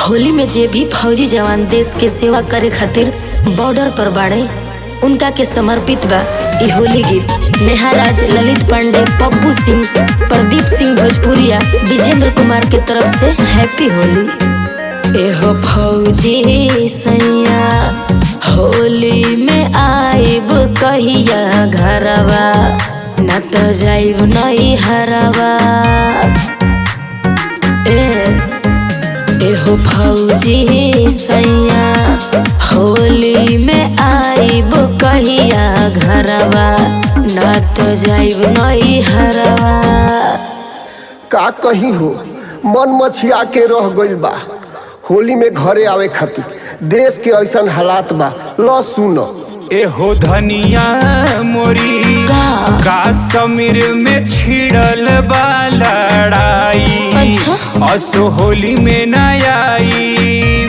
होली में जे भी फौजी जवान देश के सेवा करे खातिर बॉर्डर पर बाड़े उनका के समर्पित बा ई होली गीत नेहा राज ललित पांडे पप्पू सिंह प्रदीप सिंह भोजपुरिया विजेंद्र कुमार के तरफ से हैप्पी होली एहो फौजी सैया होली में आइब कहिया घरवा न तो जाइब नई हरवा ए एहो फौजी सैया होली में आइब कहिया घरवा न तो जाइब नई हरवा का कहीं हो मन मछिया के रह गइल बा होली में घरे आवे खातिर देश के ऐसन हालात बा ल सुन एहो धनिया मोरी का? काश्मीर में छिड़ल बा लड़ाई अच्छा। असो होली में न आई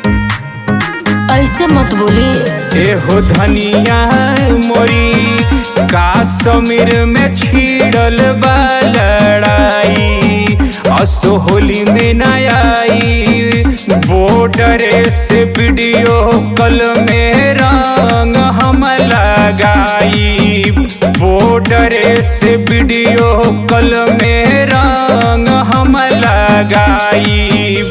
ऐसे मत बोली एहो धनिया मोरी काश्मीर में छिड़ल बा लड़ाई असो होली में न आई बॉर्डर से वीडियो कल में रंग हम लगाई बॉर्डर से वीडियो कल में रंग हम लगाई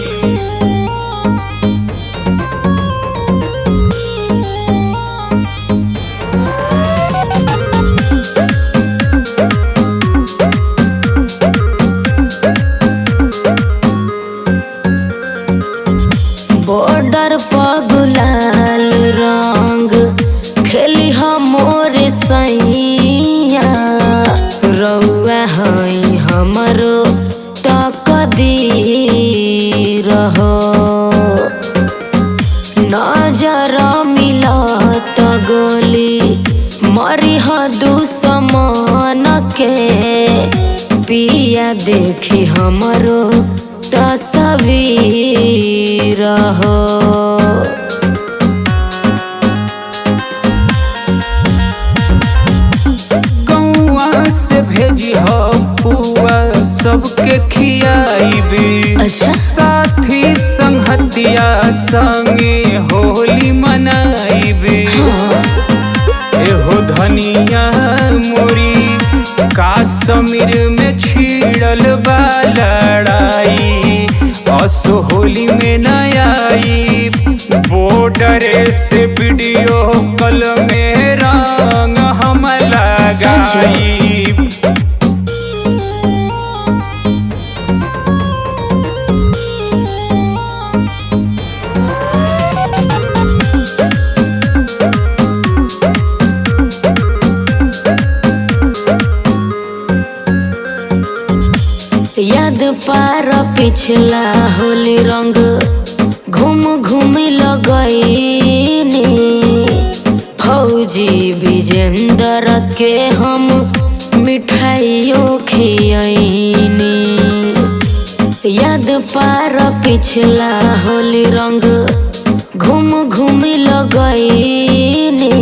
बॉर्डर पर गुलाल रंग खेली हमोर सैया रउआ हई हमरो तकदी रहो नजर मिलत गोली मरी दुश्मन के पिया देखी हमरो तस्वीर हो गौआ से भेजी हो पुआ सबके खियाईबी अच्छा। साथी संगतिया संगे होली मनाईबी एहो धनिया मोरी काश्मीर में छिड़ल बा लड़ाई असो होली में न आई बॉर्डर से वीडियो कल में रंग हम लगाई याद पार पिछला होली रंग घूम घूम लगईनी फौजी विजेंद्र के हम मिठाइयों खियनी याद पार पिछला होली रंग घूम घूम लगईनी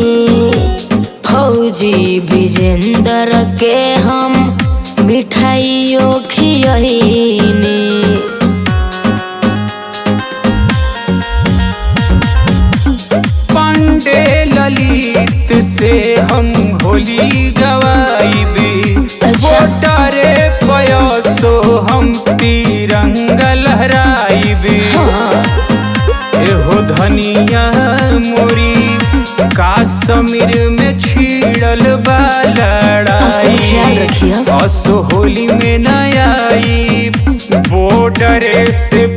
फौजी विजेंद्र के हम मिठाइयों खियनी पांडे ललित से हम होली गवाईबी अच्छा। बोटारे पयसो हम तिरंगा लहराईबी एहो धनिया मोरी काश्मीर में छिड़ल बा अपन ख्याल लड़ाई रखिए। असो होली में न आई बॉर्डर से